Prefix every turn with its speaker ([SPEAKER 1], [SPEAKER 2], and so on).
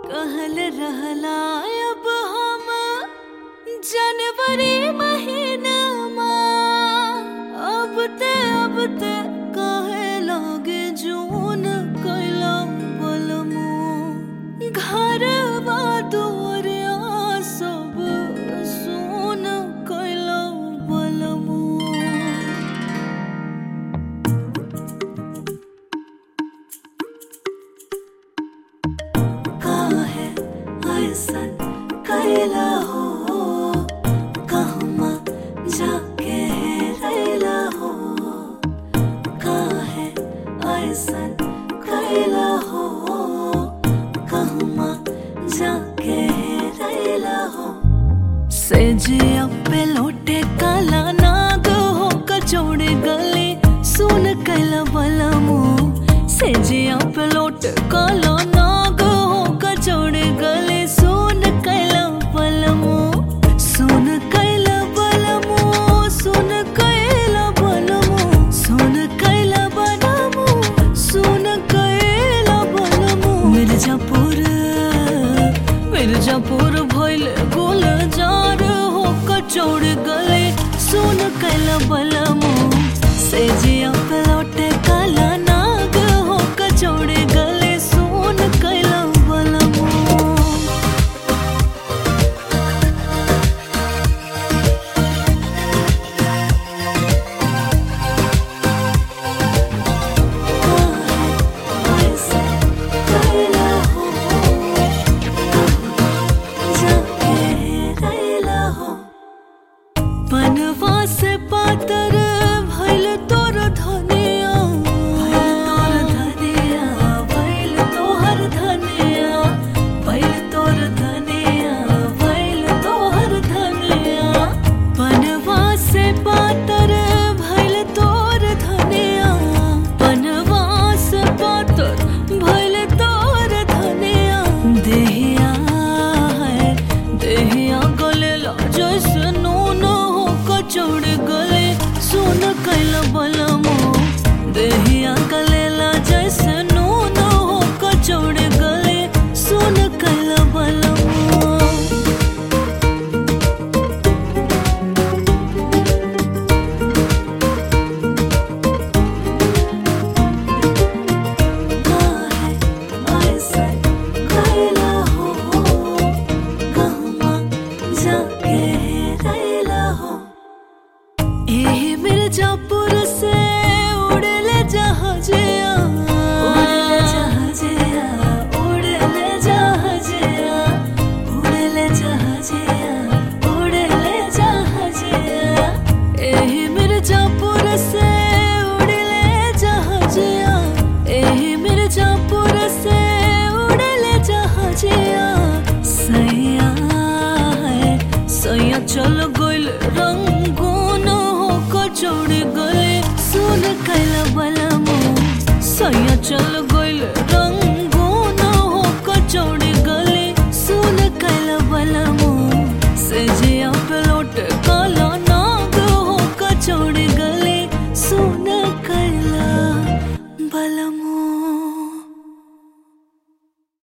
[SPEAKER 1] कहल रहला अब हम जनवरी महीनामा अब ते अब ते कहे लागे जून कैला बलमो घर दुआरिया सब सोन कैला बलमो काहे ऐसन कैला हो कहमा जाके रैला हो काहे ऐसन कैला हो कहमा जाके रैला हो से जिया पे लौटे काला नाग हो कचौड़े गले सुन कैला बलमो से जिया पे लौटे काला नाग हो कचौड़े गले सुन कैला बलमो सुन कैला बलमो सुन कैला बलमो सुन कैला बलमो सुन कैला बलमो मिर्जापुर मिर्जापुर भइल गोल जार हो कचौड़ गले सुन कैला बलमो से जिया पे लौटे काला